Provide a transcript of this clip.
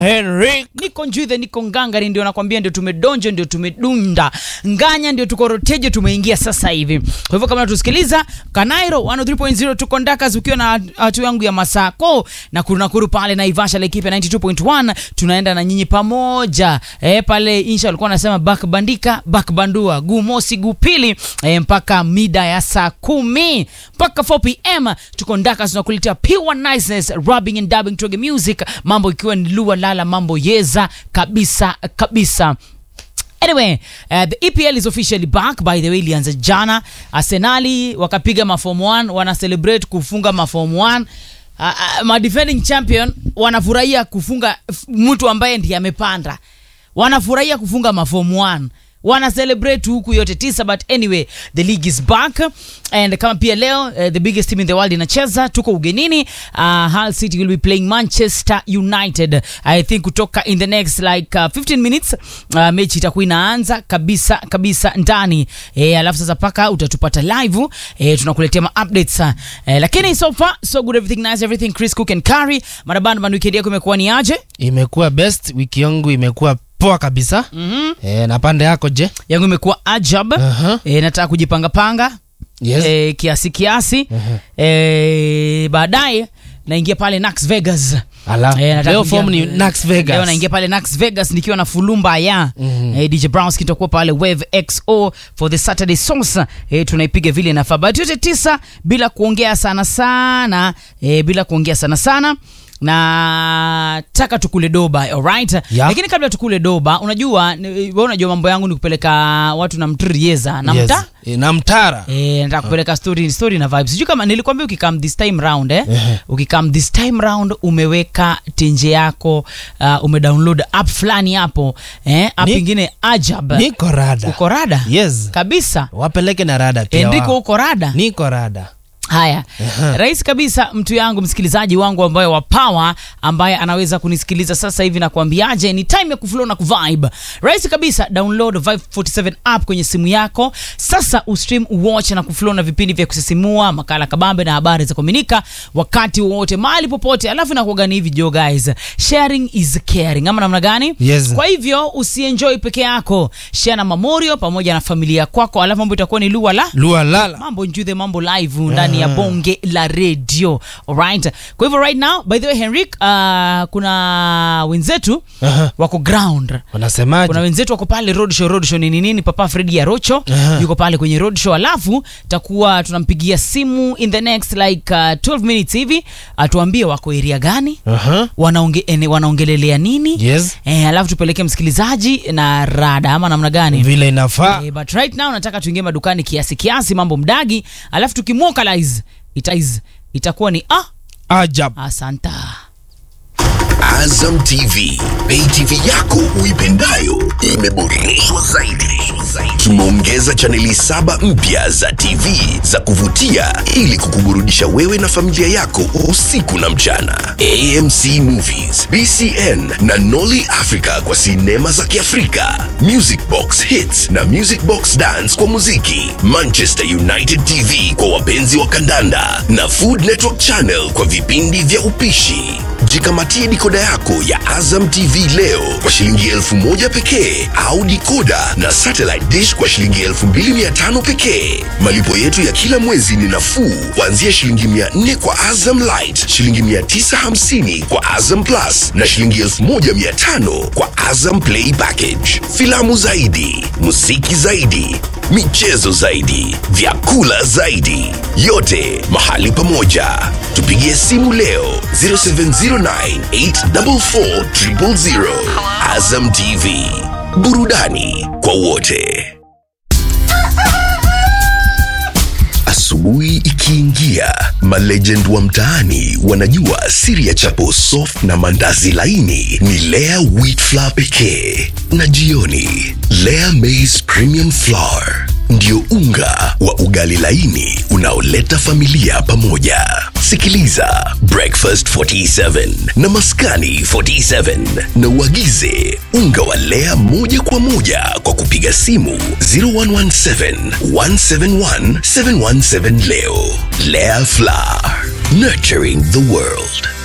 Henrik niko njwithe niko ngangari ndio nakwambia ndio tumedonja ndio tumedunda nganya ndio tuko rotejo tumeingia sasa hivi kwa hivyo kama natusikiliza kanairo 103.0 tuko ndakas ukiwa na hatu yangu ya masako na kurunakuru pale naivasha laikipia 92.1 tunaenda na nyinyi pamoja e, pale insha alikuwa anasema bak bandika bak bandua guu mosi guu pili e, mpaka mida ya saa kumi mpaka 4 pm tuko ndakas tunakuletea pure niceness rubbing and dubbing toge music mambo ikiwa ni lua lala mambo yeza kabisa kabisa Anyway, uh, the EPL is officially back by the way, ilianza jana. Arsenali wakapiga maform 1 wana celebrate kufunga maform 1. Uh, uh, ma defending champion wanafurahia kufunga f- mtu ambaye ndiye amepanda, wanafurahia kufunga maform 1 wana celebrate huku yote tisa but anyway the league is back and kama pia leo uh, the biggest team in the world inacheza tuko ugenini uh, Hull City will be playing Manchester United I think kutoka in the next like uh, 15 minutes uh, mechi itakuwa inaanza kabisa kabisa ndani eh, alafu sasa paka utatupata live eh, tunakuletea ma updates uh, eh, lakini so far so good everything nice everything Chris Cook and Curry marabanda man weekend yako imekuwa ni aje imekuwa best wiki yangu imekuwa poa kabisa mm-hmm. e, na pande yako je yangu imekuwa ajab Aha. eh, nataka kujipangapanga yes. eh, kiasi kiasi Mhm. eh, baadaye naingia pale Nax Vegas Ala. Eh, nataka leo kuingia- form ni Nax Vegas. leo naingia pale Nax Vegas nikiwa na fulumba ya Mhm. eh, DJ Browns kitakuwa pale Wave XO for the Saturday Sauce eh, tunaipiga vile nafaa but yote tisa bila kuongea sana sana eh, bila kuongea sana sana na taka tukule doba alright Yeah. lakini kabla tukule doba unajua ni- wewe unajua mambo yangu ni kupeleka watu na mtrieza na Yes. mta E, na mtara Eh, nataka kupeleka story story na vibes. Sijui kama nilikwambia ukikam this time round eh. ukikam this time round umeweka tenje yako uh, umedownload app fulani hapo eh, app Ni- ingine ajab. niko rada Uko rada? yes Kabisa. wapeleke na rada pia Enrico wao. uko rada? niko rada Haya, rahisi kabisa, mtu yangu, msikilizaji wangu ambaye wa power, ambaye anaweza kunisikiliza sasa hivi na kuambiaje, ni time ya kuflow na kuvibe. Rahisi kabisa, download Vibe 47 app kwenye simu yako sasa, ustream, watch na kuflow na vipindi vya kusisimua, makala kabambe na habari za kuaminika wakati wowote, mahali popote. Alafu nakuaga ni hivi jo guys, sharing is caring, ama namna gani? Yes. Kwa hivyo usienjoy peke yako, share na Mamorio pamoja na familia kwako, alafu mambo itakuwa ni lua la lua lala mambo njuthe mambo live ndani ya bonge la radio alright kwa hivyo right now by the way henrik uh, kuna wenzetu Aha. wako ground wanasemaje kuna wenzetu wako pale roadshow roadshow ni nini nini papa fredi ya rocho Aha. yuko pale kwenye roadshow alafu takuwa tunampigia simu in the next like uh, 12 minutes hivi atuambie wako area gani Aha. wanaonge, ene- wanaongelelea nini yes eh, alafu tupeleke msikilizaji na rada ama namna gani vile inafaa Eh, but right now nataka tuingie madukani kiasi kiasi mambo mdagi alafu tukimwokalize itaiz itakuwa ni ah, ajab asanta Azam TV, pay TV yako uipendayo imeboreshwa zaidi. Tumeongeza chaneli saba mpya za TV za kuvutia ili kukuburudisha wewe na familia yako usiku na mchana. AMC Movies, BCN na Nolly Africa kwa sinema za Kiafrika, Music Box Hits na Music Box Dance kwa muziki, Manchester United TV kwa wapenzi wa kandanda na Food Network Channel kwa vipindi vya upishi. Jikamatie dikoda yako ya Azam TV leo kwa shilingi elfu moja pekee au dikoda na satellite dish kwa shilingi elfu mbili mia tano pekee. Malipo yetu ya kila mwezi ni nafuu kuanzia shilingi mia nne kwa Azam Light, shilingi mia tisa hamsini kwa Azam Plus na shilingi elfu moja mia tano kwa Azam Play Package. Filamu zaidi, muziki zaidi, michezo zaidi, vyakula zaidi, yote mahali pamoja. Tupigie simu leo 0709844000. Azam TV, burudani kwa wote. Asubuhi ikiingia, malegend wa mtaani wanajua siri ya chapo soft na mandazi laini ni Lea wheat flour pekee, na jioni Lea maize premium flour ndio unga wa ugali laini unaoleta familia pamoja. Sikiliza Breakfast 47 na Maskani 47 na uagize unga wa Lea moja kwa moja kwa kupiga simu 0117 171 717 leo. Lea Flour, nurturing the world.